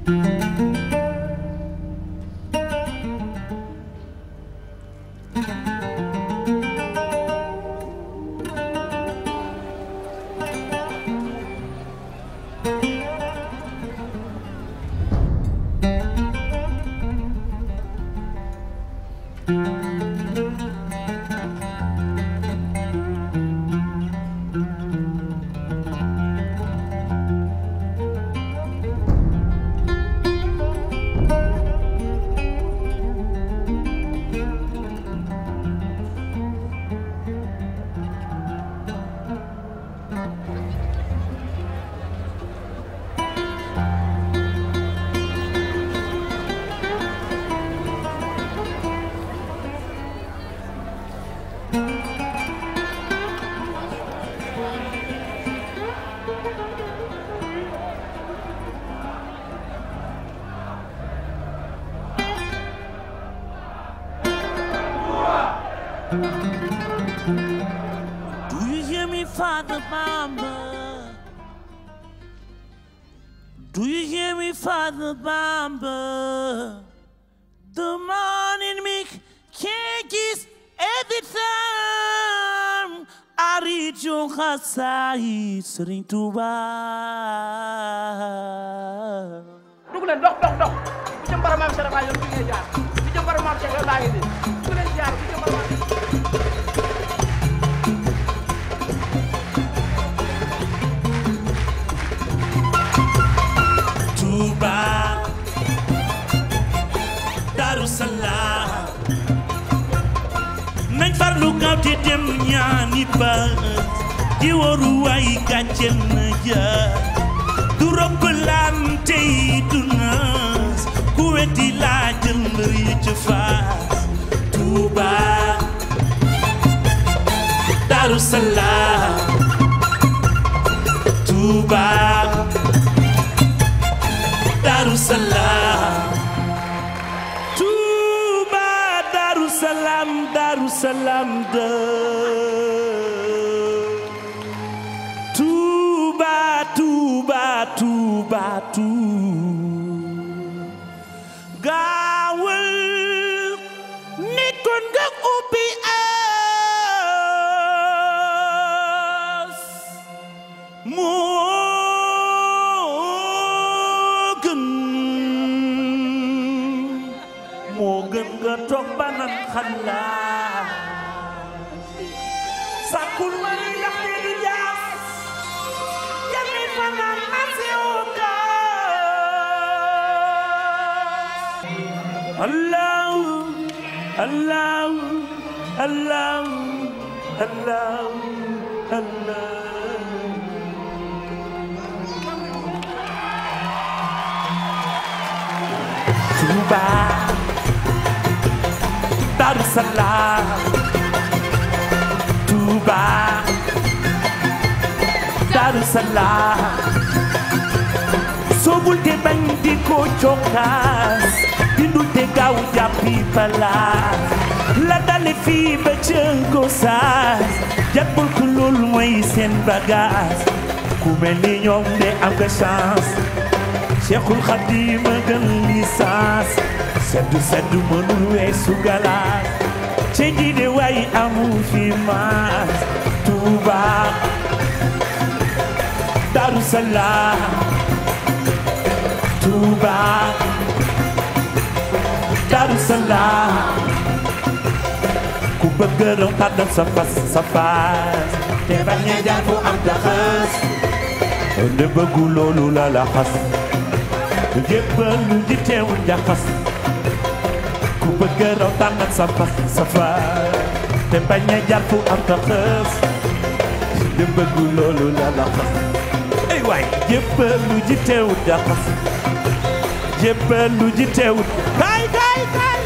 Do you hear me, Father Bamba? Do you hear me, Father Bamba? The morning me can't kiss every time I read your xasaay Sëriñ Tuuba. dugg leen dox dox dox bu jëm bara maam Cheikh Ibrahima yoon bi ngay jaar bu jëm bara maam Cheikh yoon laa ngi nii dugg leen jaar bu jëm bara maam Tuuba Daaru Salaam nañ farlu gaaw te dem ñaani ba di waru waay gàcce na ja du robb laan tey du naas ku weddi laa jël mbër yi ci faas Tuuba Daaru Salaam Tuuba Daaru Salaam Tuuba Daaru Salaam Daaru Salaam de Tuuba Tuuba Tuuba Tuuba gaawal nekkoon nga ubbi as moo gën moo gën nga toog ba nan xalaat sàkkul ma ni ndax te du jaas jami fanaan asiwukaas allahu allahu allahu allahu allahu Tuuba Daaru Salaam Tuuba Daaru Salaam soobul te bañ di ko cokkaas bindul te gaaw jàppi palaas la dale fii ba cënko saas jàppal ko loolu mooy seen bagage ku mel ni ñoom de am nga chance Cheikhul Khadim a gën licence seddu seddu mënul weesu galaas ce ji de way amu fi maas Tuuba Daaru Salaam Tuuba Daaru Salaam ku bëgg raw tàddal sa fas sa fas te bañ a jaar fu am taxas ne bëggu loolu la la xas jébbal lu di teewul jaxas ku bëgg raw tànnal sa fas sa fas te bañ a jaar fu am taxas ne bëggu loolu la la xas ay waay jébbal lu di teewul jaxas jébbal lu di teewul kaay kaay kaay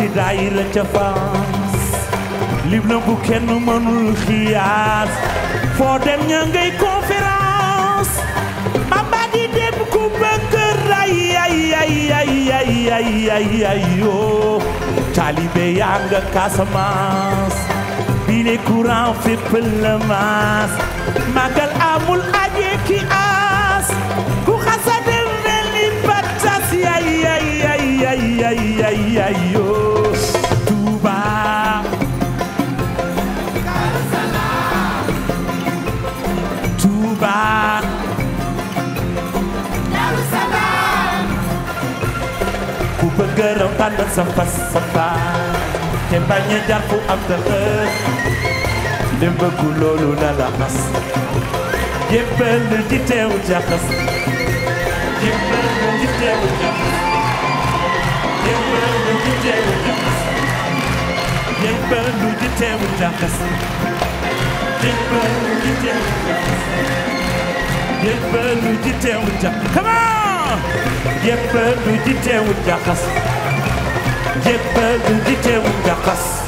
daayira ca France lim na bu kenn mënul xiyaas foo dem ña ngay conférence Bamba di dem ku bëgg ray ay ay ay ay ay ay ay yoo taalibe yaa nga Casamance bile courant fépp la maas magal amul aje ki aas ku xasa dem mel ni patas ay ay ay ay ay ay ay yoo Touba Touba ku bëgg raw tànn sa fas sa faa te bañ a jar fu am te xër dem bëggu loolu na la xas jébbal di teew jaxas jébbal di teew jaxas jébbal di teew jaxas jébbal di teew jaxas jébbal di teew jaxas jébbal di teew jaxas come on jébbal di teew jaxas jébbal di teew jaxas